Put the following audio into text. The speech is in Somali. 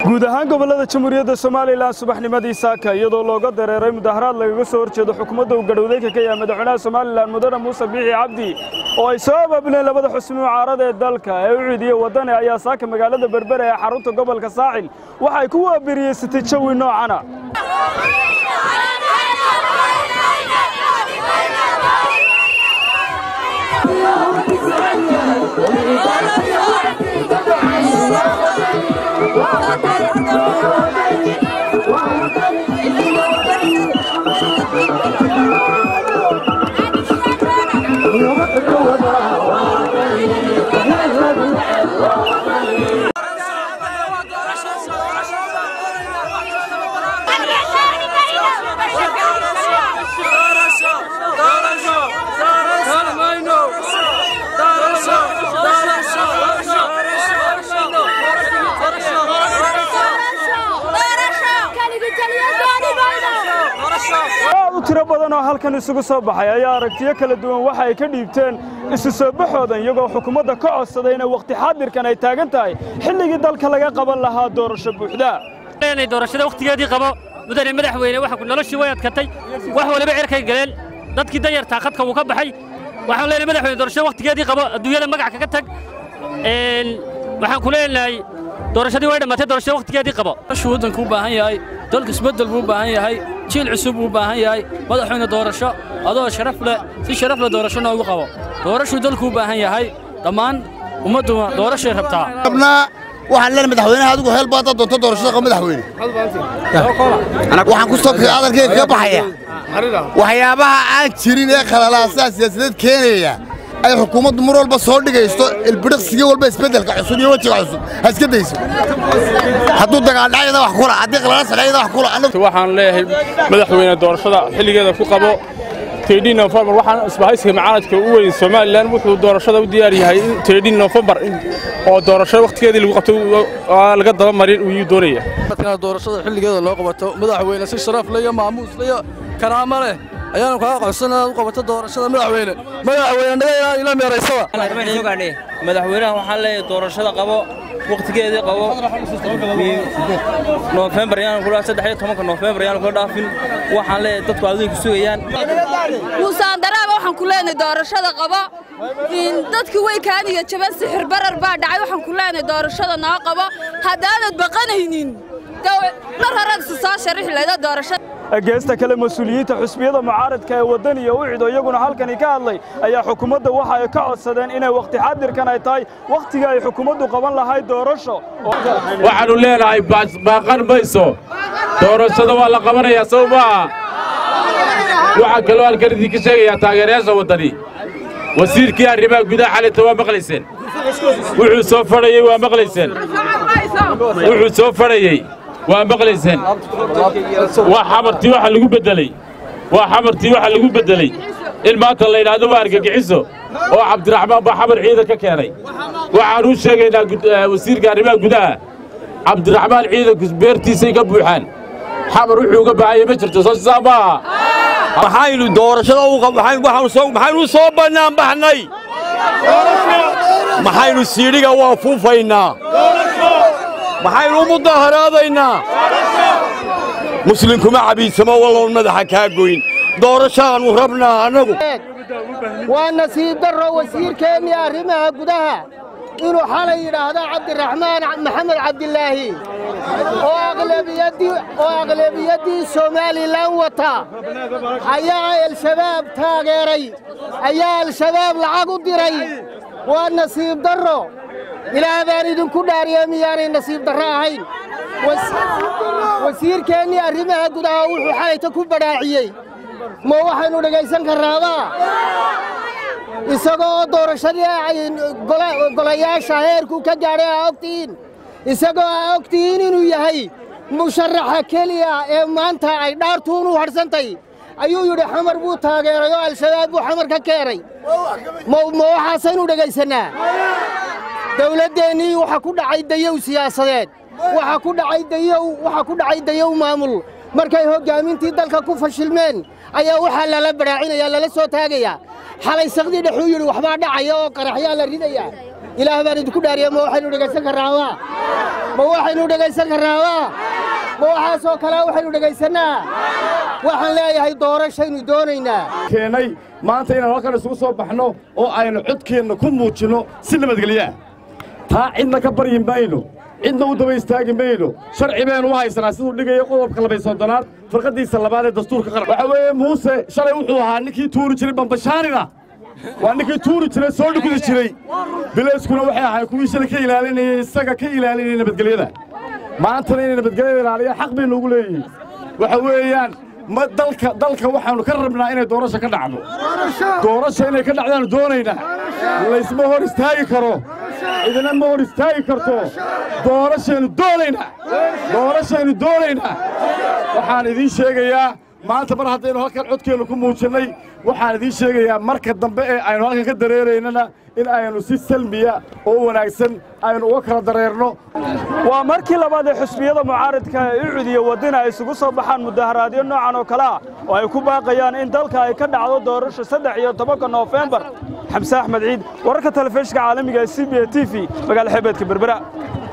guud ahaan gobollada jamhuuriyadda somalilan subaxnimadii saaka iyadoo looga dareeray mudaharaad lagaga soo horjeedo xukuumadda uu gadhowdayka ka yahay madaxweynaha somalilan mudane muuse biixi cabdi oo ay soo abaabuleen labada xusni mucaarada ee dalka ee u ciidiyey waddani ayaa saaka magaalada berbere ee xarunta gobolka saaxil waxay ku waabiriyeysatay jawi noocana aad u tiro badan oo halkan isugu soo baxay ayaa aragtiyo kala duwan waxa ay ka dhiibteen isu soo baxoodan iyagoo xukuumadda ka codsaday inay wakhti xaadirkan ay taagan tahay xilligii dalka laga qaban lahaa doorasho buuxda inay doorashada wakhtigeedii qabo mudane madaxweyne waxa noloshii way adkatay wax waliba cirkay galeen dadkii danyartaa khadka wuu ka baxay waxaan leenahay madaxweyne doorashada wakhtigeedii qabo adduunyada magac kaga tag waxaan ku leenahay doorashadii way dhammaatay doorashada wakhtigeedii qabo shuu waddanku u baahan yahay dalka isbeddel buu u baahan yahay jiil cusub buu u baahan yahay madaxweyne doorasho adoo sharaf leh si sharaf leh doorasho noogu qabo doorashuu dalku u baahan yahay dhammaan ummadduna doorashay rabtaa waxaan leenahay madaxweynaha adigu heel baad doonto doorashada qaba madaxweyne waxaan ku soo hadalkeyga ka baxaya waxyaabaha aan jirin ee khalalaasaa siyaasadeed keenaya ay xukuumaddu mar walba soo dhigaysto ilbidhiqsigii walba isbeddelka cusub iyo wejiga cusub ha iska dayso hadduu dagaaldhacyada wax kula haddii qalala sadhayada wax kula waxaan leeyahay madaxweyne doorashada xilligeeda ku qabo tedhin nofembar waxaan isbahaysiga macaaradka u weyn somalilan wuxuu doorashada u diyaar yahay in tedhin nofembar oo doorashada wakhtigeedii lagu qabto laga daba marin uu doonaya doorashada xilligeeda loo qabato madaxweyne si sharaf leh iyo maamuus leh iyo karaamo leh ayaanu kaga qabsanaa u qabato doorashada madaxweyne madaxweyne naga ila meeraysaba madaxweynaha waxaan leeyahay doorashada qabo wakhtigeedii qabo noofembar yaan kula saddex iyo tobanka noofembar yaan kula dhaafin waxaan leeyahay dadku adduunka sugayaan muusaan daraaba waxaan ku leenahay doorashada qabo dadkii way kaaniyo jaban sixir barar baa dhacay waxaan ku leenahay doorashada noo qabo haddaanad baqanaynin mar horead isu soo sharixi lahayda doorashada geesta kale mas-uuliyiinta xusbiyada mucaaradka ee waddani iyo u cido iyaguna halkani ka hadlay ayaa xukuumadda waxa ay ka codsadeen inay wakhti xaadirkan ay tahay wakhtiga ay xukuumaddu qaban lahayd doorasho waxaannu leenahay baaqan mayso doorashada waa la qabanayaa sow maaha waxaa kaloo halkan idinka sheegayaa taageerayaasha waddani wasiirkii arrimaha gudaha xalinta waa maqlayseen wuxuu soo fadhayey waa maqlayseen wuxuu soo fadhayey waa maqlayseen waa xamartii waxa lagu beddeley waa xamartii waxa lagu beddeley in maanta la yidhaahdo waa argagixiso oo cabdiraxmaan baa xamar ciidan ka keenay waxaan u sheegaynaa wasiirka arrimaha gudaha cabdiraxmaan ciidanku beertiisay ka buuxaan xamar wuxuu uga baahanya ma jirto soo sidaa maaha maxaynu doorashada maxaynu soo bannaan baxnay maxaynu siidhiga waa fuufaynaa maxaynu u mudaharaadaynaa muslimkuma cabiidsamo walloon madaxa kaa goyn doorashaannu rabnaa annagu waa nasiib darro wasiirkeennii arrimaha gudaha inuu xalay yidhaahdo cabdiraxmaan maxamed cabdilaahi oo aqlabiyaddii somalilan wata ayaa al-shabaab taageeray ayaa al-shabaab lacag u diray waa nasiib darro ilaah baan idinku dhaariye miyaanay nasiib darro ahayn wasiirkeennii arrimaha gudaha wuxuu xalayta ku badhaaciyey ma waxaynu dhegaysan karnaabaa isagoo doorashadii golayaasha heerkuu ka gaadhay aa ogtihiin isagoo aa ogtihiin inuu yahay musharaxa keliya ee maanta ay dhaartuun u hadhsantay ayuu yidhi xamar buu taageeray oo al-shabaab buu xamar ka keenay ma waxaasaynu dhegaysannaa dawladdeennii waxa ku dhacay dayow siyaasadeed waxa ku dhacay dayow waxa ku dhacay dayow maamul markay hoggaamintii dalka ku fashilmeen ayaa waxaa lala badhaacinaya lala soo taagayaa xalay sakdii dhexuu yidhi waxbaa dhacaya oo qaraxyaa la ridayaa ilaah baan idinku dhaariya ma waxaynu dhegaysan karraawaa ma waxaynu dhegaysan karraawaa ma waxaasoo kale waxaynu dhegaysannaa waxaan leeyahay doorashaynu doonaynaa keenay maanta inaan halkan isugu soo baxno oo aynu codkeenna ku muujinno si nabadgelyaa taa cidna ka baryi mayno cidna u daba istaagi mayno sharci baynu u haysanaa siduu dhigaya qodobka labay soddonaad farqaddiisa labaad ee dastuurka qaran waxa weeye muuse shalay wuxuu ahaa ninkii tuuri jiray bambashaanina waa ninkii tuuri jiray soo dhukudi jiray bilayskuna waxay ahayn kuwii shalay ka ilaalinayay isaga ka ilaalinayay nabadgelyada maantana inay nabadgelyada ilaaliyaan xaq baynu ugu leeyihiin waxa weeyaan ma dalka dalka waxaannu ka rabnaa inay doorasho ka dhacdo doorasho inay ka dhacdaannu doonaynaa laysma hor istaagi karo cidina ma hor istaagi karto doorashaynu doonaynaa doorashaynu doonaynaa waxaan idiin sheegayaa maanta mar haddaynu halkan codkeennu ku muujinnay waxaan idiin sheegayaa marka dambe ee aynu halkan ka dareeraynana in aynu si salmiya oo wanaagsan aynu uga kala dareerno waa markii labaad ee xusbiyada mucaaradka ee u cudiya waddina ay isugu soo baxaan mudaharaadyo noocan oo kale ah oo ay ku baaqayaan in dalka ay ka dhacdo doorasho saddex iyo tobanka noofembar xamse axmed ciid wararka telefishinka caalamiga ee c b a t v magaala xeebeedka berbera